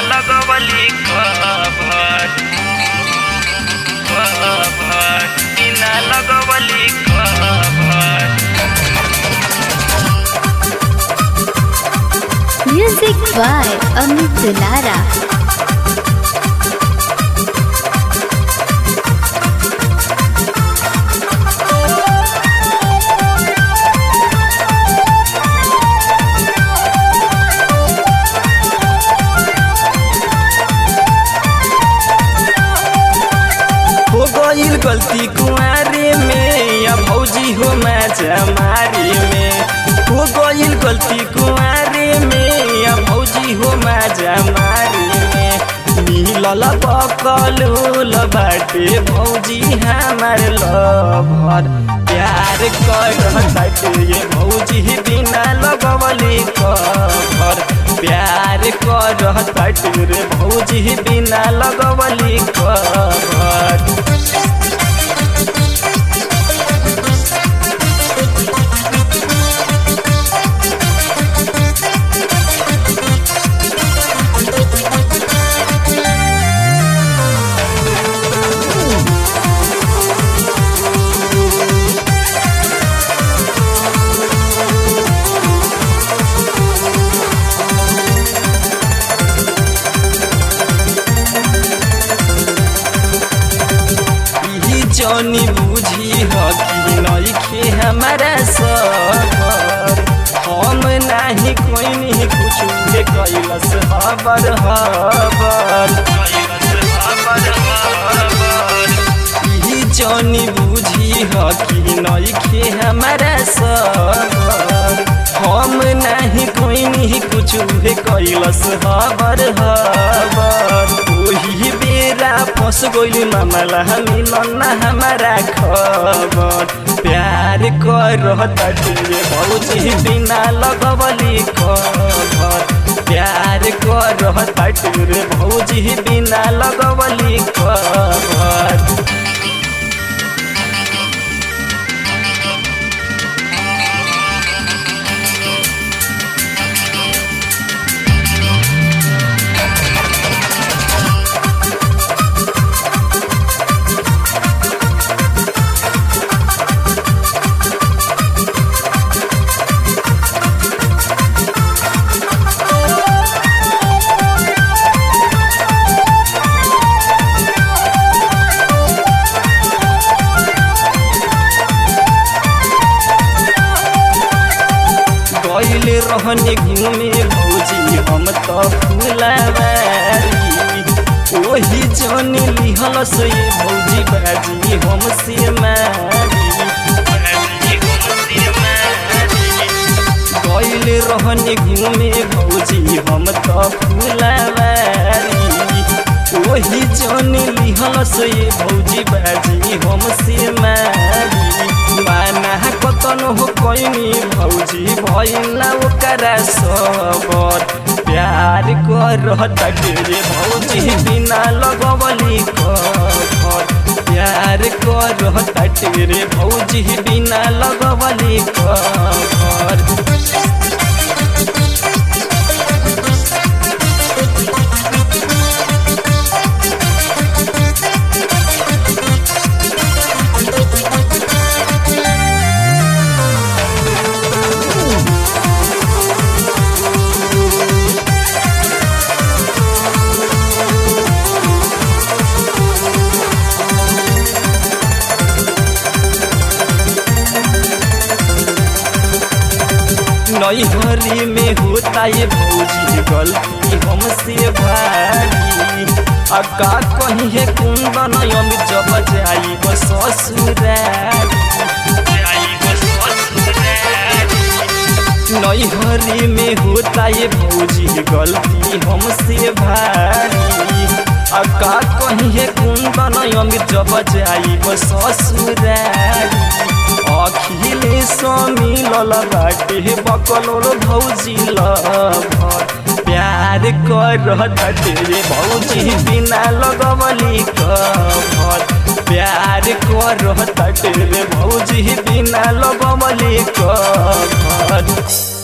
लगवली cover cover बिना लगवली cover Music by Amit Dulara. हो गईल गलती कुआरे में या भौजी हो मैचा मारे में हो गईल गलती कुआरे में या भौजी हो मैचा मारे में मिलल बकलूल बाटे भौजी हमार लभर प्यार कर बाटे ये भौजी बिना लगवली कभर प्यार कर बाटे रे भौजी बिना लगवली कभर ई जनी बुझी ह कि नइखे हमारा सबर हम नाही कोई नहीं कुछ के कैलस हबर हबर ई जनी बुझी ह कि नइखे हमारा सबर हम नाही कोई नहीं कुछ के कैलस हबर हबर ओही बेरा फस गइल मामला मिलन ना हमारा खबर प्यार कर तटिए भौजी बिना लगवली खबर प्यार कर तटिए भौजी बिना लगवली खबर गइल रहने घूमे भौजी हम त फुलवारी ओही जन लिहल से भौजी बाजी हम से मारी गइल रहने घूमे भौजी हम त फुलवारी ओही जन लिहल से भौजी बाजी हम से मारी माना कतन हो कैनी भौजी भैला ओकरा सबर प्यार कर रे भौजी बिना लगवली कभर प्यार कर रे भौजी बिना लगवली कभर नैहरी में होता ये भौजी गलती हमसे भारी आ का कही है कुंदन अमित जब जाई बस नैहरी में होता ये भौजी गलती हमसे भारी आ का कही है कुंदन अमित जब जाई बस ससुरारी अखिले मिलल बाटे बकलोल भौजी लभर प्यार कर रे भौजी बिना लगवली कभर प्यार कर रे भौजी बिना लगवली कभर